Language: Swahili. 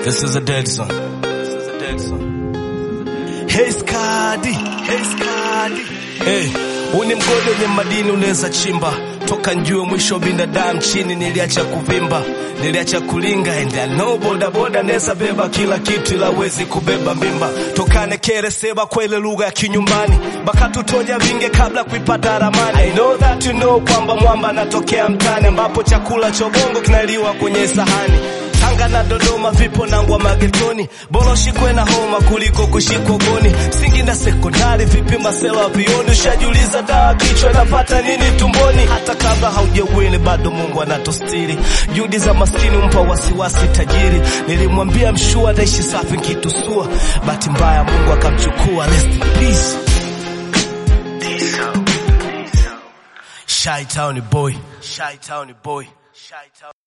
This is a dead song. This is a dead song. Hey Skadi, hey Skadi. Hey, huu ni mgodi wenye madini unaweza chimba toka njue mwisho binadamu chini, niliacha kuvimba, niliacha kulinga and I know boda boda neza beba kila kitu, ila wezi kubeba mimba. Tokane kere seba kwa ile lugha ya kinyumbani, baka tutoja vinge kabla kuipata ramani. I know that you know kwamba mwamba anatokea mtani, ambapo chakula cha bongo kinaliwa kwenye sahani Tanga na Dodoma vipo nangwa magetoni, bora ushikwe na homa kuliko kushikwa goni. Singida sekondari vipi masela vioni, ushajiuliza dawa kichwa napata nini tumboni? Hata kabla haujawili bado Mungu anatostiri, juhudi za maskini umpa wasiwasi tajiri. Nilimwambia mshua ataishi safi kitusua, bahati mbaya Mungu akamchukua. Rest in peace. Shy Town boy, Shy Town boy, Shy Town